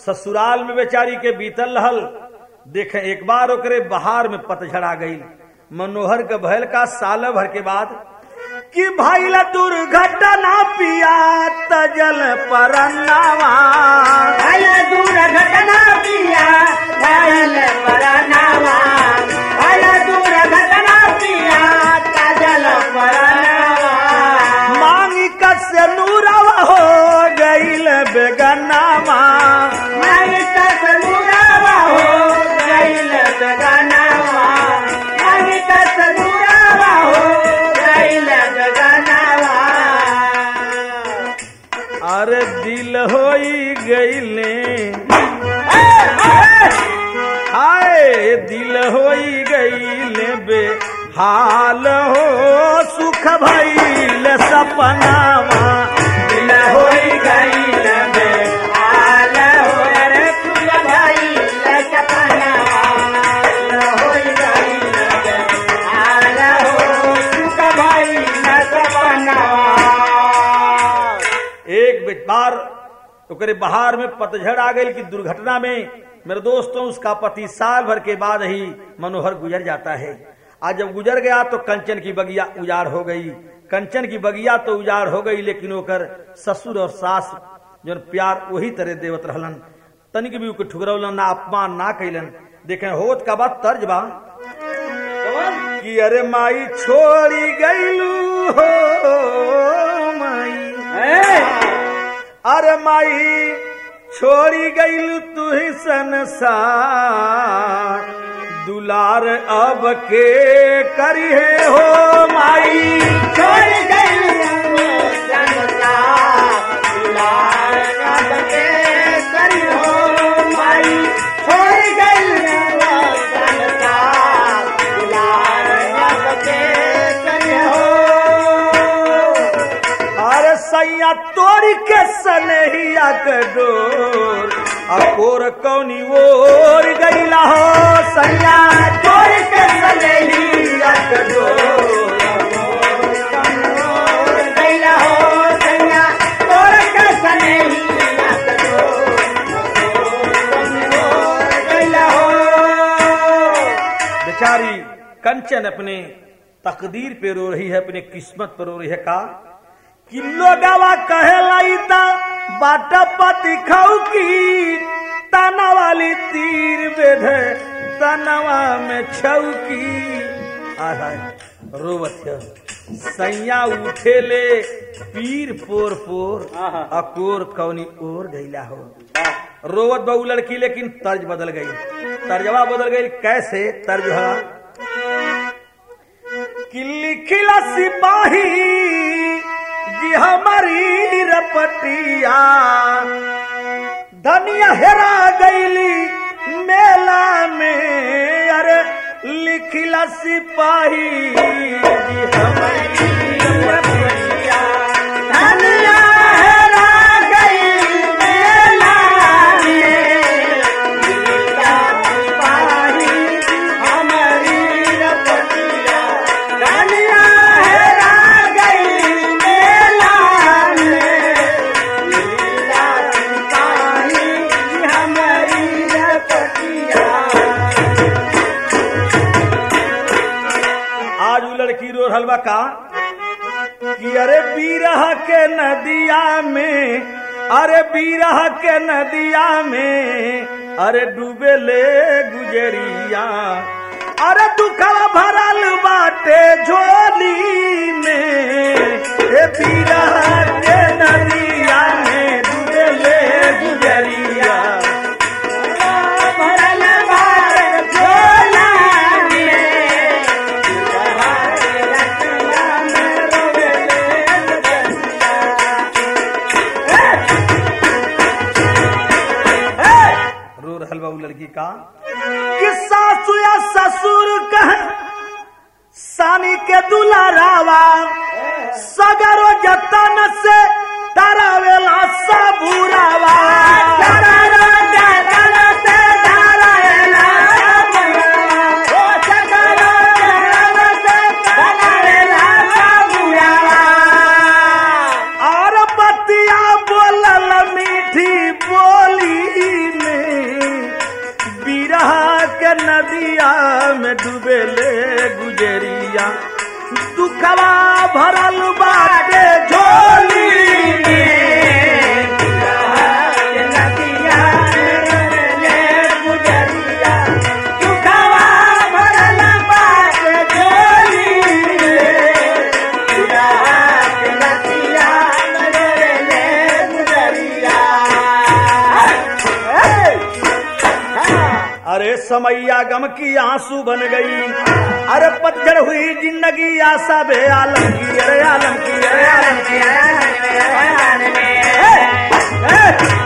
ससुराल में बेचारी के बीतल रहल देखे एक बार ओकरे बहार में पतझड़ आ गई मनोहर के भयल का साल भर के बाद कि भैल दुर्घटना पिया तजल परनावा भल दुर्घटना पिया भल परनावा भल दुर्घटना पिया काजल परनावा मांगी कस नूरवा हो गईल बेगनावा मैं कस मुरावा हो गइल बेगानावा मैं कस मुरावा हो गइल बेगानावा अरे दिल होई गईले हाय दिल होई गईले बे हाल हो सुख भइल सपनावा दिल होई गइल बे हाल हो रे तुझ भाई सपनावा दिल होई गइल बे हाल हो सुख भाई सपनावा एक बार ओकरे बहार में पतझड़ आ गई कि दुर्घटना में मेरे दोस्तों उसका पति साल भर के बाद ही मनोहर गुजर जाता है आज जब गुजर गया तो कंचन की बगिया उजाड़ हो गई कंचन की बगिया तो उजाड़ हो गई लेकिन ओकर ससुर और सास जो प्यार वही तरह देवत रहलन तनिक भी ओके ठुकरौलन ना अपमान ना कैलन देखे होत का बात तर्ज बा कि अरे माई छोड़ी गईलू हो माई अरे माई छोड़ी गईल तू ही संसार दुलार अब के करी है हो माई छोड़ गइल संसार दुलार कब के करी हो माई छोड़ गइल संसार दुलार कब के करी हो अरे सैया तोड़ी के सनहिया के डोर अकोर कौनी ओर गईला हो सैया छोड़ के सनहिया के डोर गइला हो सैया छोड़ के सनहिया के डोर गइला हो बेचारी कंचन अपने तकदीर पे रो रही है अपने किस्मत पर रो रही है का कि लोगावा कहे लाइता बाटा पति खाऊ की ताना वाली तीर बेधे तनवा में छौकी आहाय रोवत है सैया उठेले पीर पोर पोर अकोर कौनी ओर गईला हो रोवत बहु लड़की लेकिन तर्ज बदल गई तर्जवा बदल गई कैसे तर्ज है कि लिखिला सिपाही जी हमारी रपटिया धनिया हेरा गईली मेला में अरे लिखिला सिपाही जी हमारी रपटिया धनिया हेरा गई मेला में गीता सिपाही हमारी रपटिया धनिया हेरा गई मेला में गीता सिपाही हमारी रपटिया आज वो लड़की रो रहल बा का कि अरे बीरह के नदिया में अरे बीरह के नदिया में अरे डूबे ले गुजरिया अरे दुखवा भरल बाटे झोली में ए बीरह के नदिया में डूबे ले गुजरिया भरल बार झोला में रखला में रोवेले रो रहल बा उ लड़की का कि सासु या ससुर कह सानी के दुलारावा सगरो जतन से डरावेला सबुरावा धरला जतन से धरला ओ सकलो जतन से धरला सबुरावा और बतिया बोलल मीठी बोली नदिया में डूबेले गुजरिया दुखवा भरल बाटे झोली में नदिया ले गुजरिया दुखवा भरल बात झोली नदिया ले गुजरिया अरे समैया गम की आंसू बन गई अरे पतझड़ हुई जिंदगी आशा बे आलम की अरे आलम की अरे आलम की में